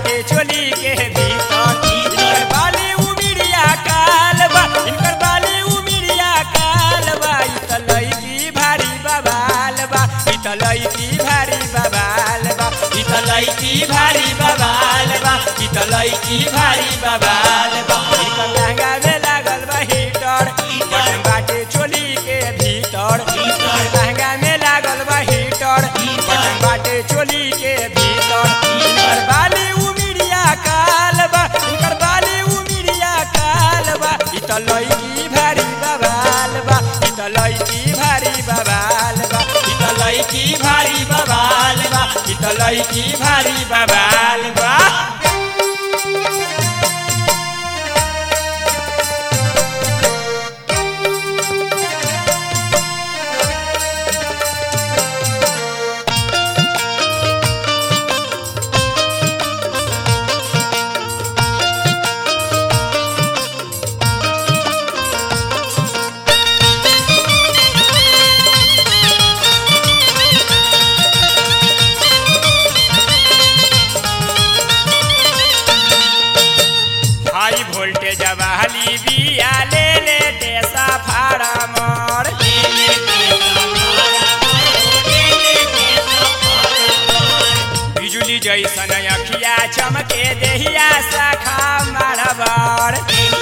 बाटे चोली के भीतर इनकर बाली उमिरिया काल बा इनकर बाली उमिरिया काल बा इ त लईकी भारी बबाल बा इ त लईकी भारी बबाल बा इ त लईकी भारी बबाल बा इ त लईकी भारी बबाल बा इनकर लहंगा में लागल बा हीटर बटन बाटे चोली के भीतर इनकर लहंगा में लागल बा हीटर बटन बाटे चोली के भीतर इनकर बाली उमिरिया काल बा इनकर बाली उमिरिया काल बा इ त लईकी भारी बबाल बा इ त लईकी भारी बबाल बा इ त लईकी भारी बबाल बा इ त लईकी भारी बबाल बा हाई वोल्टेज वाली बिया ले ले देसा फार्मर बिजुली जैसन अखिया चमके देहिया शाखा मारबर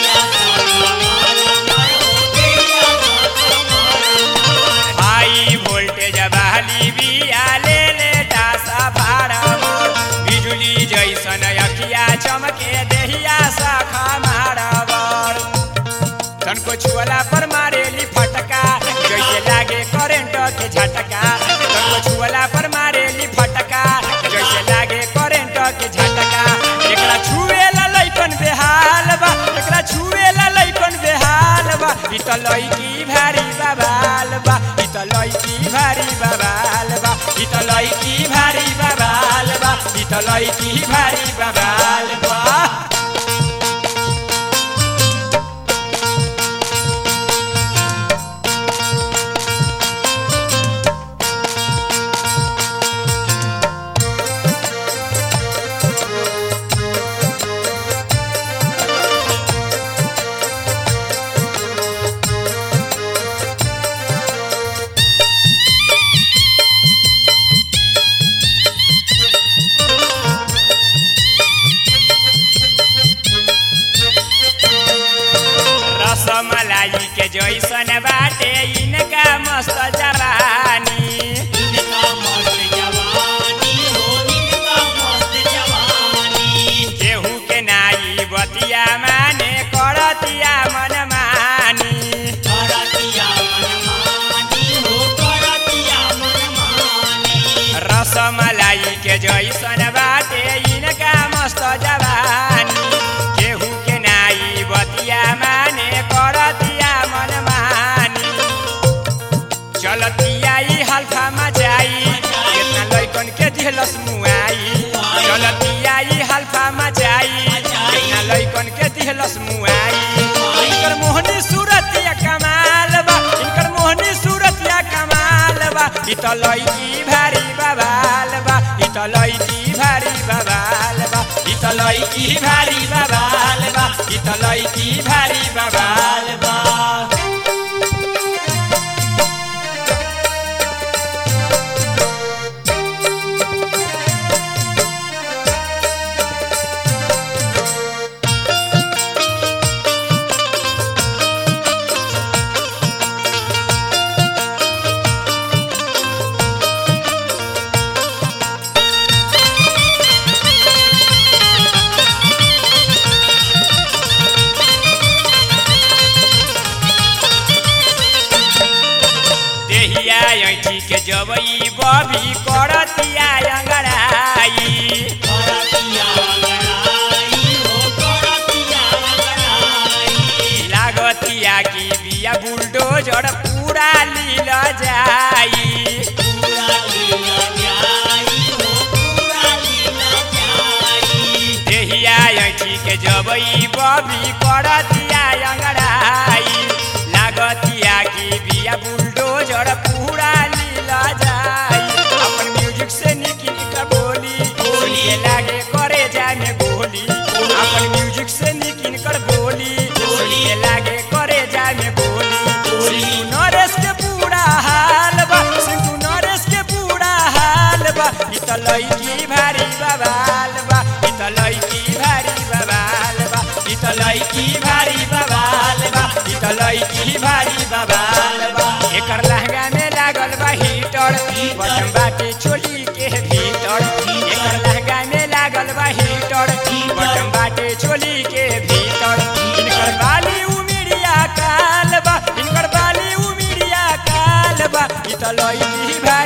हाई वोल्टेज वाली बिया ले ले दासा फार्मर बिजुली जैसन अखिया चमके देहिया शाखा मारबर तनको छुअला पर मारेली फटका जैसे लागे करेंट के झटका तनको छुअला पर मारेली फटका जैसे लागे करेंट के झटका एकरा छुएला लइकन बेहाल बा एकरा छुएला लइकन बेहाल बा इ त लइकी भारी बबाल बा इ त लइकी भारी बबाल बा इ त लइकी भारी बबाल बा इ त लइकी भारी बबाल बा रसमलाई के जैसन बाटे इनका मस्त जवानी केहू के नाई बतिया माने करतिया मन मानी रसमलाई के जैसन बाटे इनका मस्त जवानी केहू के नाई बतिया माने करतिया मन मानी चलतिया ई हल्फा मचाई कितना लइकन के दिलस मुआई चलतिया ई हल्फा मचाई कितना लइकन के दिलस मुआई इनकर मोहनी सूरत या कमाल बा इनकर मोहनी सूरत या कमाल बा इ त लइकी भारी बबाल बा इ त लइकी भारी बबाल बा इ त लइकी भारी बबाल बा इ त लइकी भारी बबाल बा देहिया ऐठी के जबई बबी करतिया अंगड़ाई लागतिया की बिया बुलडोजर पूरा लील जाई देहिया ऐठी के जबई बबी करतिया अंगड़ाई लागतिया की बिया बुलडोजर पूरा लील जाई अपन म्यूजिक से निकी निका बोली बोली लागे करे जाने बाटे चोली के भीतर एकर लहंगा में लागल बा हीटर बटन बाटे चोली के भीतर इनकर बाली उमिरिया काल बा इनकर बाली उमिरिया काल बा इ त लईकी